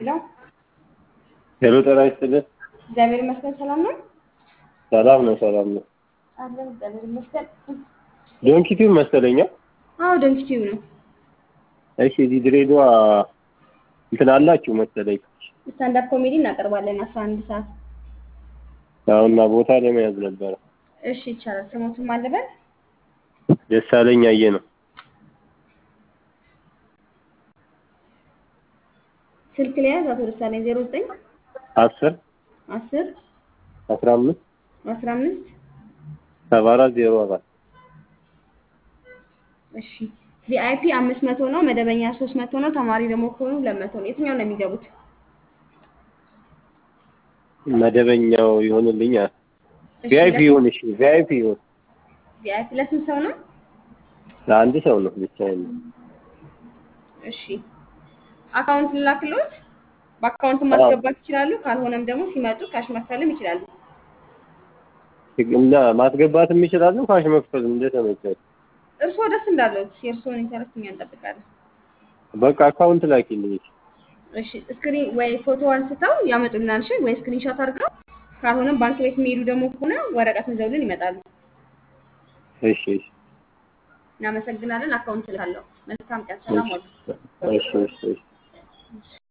ሄሎ ሄሎ ጤና ይስጥልን። እግዚአብሔር ይመስገን ሰላም ነው ሰላም ነው፣ ሰላም ነው። አለን እግዚአብሔር ይመስገን። ዶንኪቲው መሰለኛ። አዎ ደንኪቲው ነው። እሺ፣ እዚህ ድሬዳዋ እንትን አላችሁ መሰለኝ። ስታንዳፕ ኮሜዲ እናቀርባለን አስራ አንድ ሰዓት። አሁና ቦታ ለመያዝ ነበረ። እሺ ይቻላል። ስሞቱም አለበል ደሳለኝ አየ ነው። ስልክ ሊያዝ አቶ ደሳለኝ ዜሮ ዘጠኝ አስር አስር አስራ አምስት አስራ አምስት ሰባ አራት ዜሮ አራት እሺ ቪአይፒ አምስት መቶ ነው። መደበኛ ሶስት መቶ ነው። ተማሪ ደግሞ ከሆኑ ሁለት መቶ ነው። የትኛው ነው የሚገቡት? መደበኛው ይሆንልኝ። እሺ፣ ቪአይፒ ለስንት- ይሁን። እሺ ቪአይፒ ይሁን። ቪአይፒ ለስንት ሰው ነው? ለአንድ ሰው ነው ብቻ ነው። እሺ አካውንት ልላክልዎት? በአካውንት አዎ። ማስገባት ይችላሉ። ካልሆነም ደግሞ ሲመጡ ካሽ መክፈልም ይችላሉ። እና ማስገባትም ይችላሉ። ካሽ መክፈል እንደተመቻቸው። እርስዎ ደስ እንዳለዎት የእርስዎን ኢንተረስት እኛ እንጠብቃለን። በቃ አካውንት ላኪልኝ። እሺ ስክሪን ወይ ፎቶ አንስተው ያመጡልናል። እሺ ወይ ስክሪንሾት አድርገው ካልሆነም ባንክ ቤት የሚሄዱ ደግሞ ከሆነ ወረቀት ይዘውልን ይመጣሉ። እሺ እሺ እናመሰግናለን። አካውንት ልካለሁ። መልካም ቀን። ሰላም ዋሉ። እሺ እሺ እሺ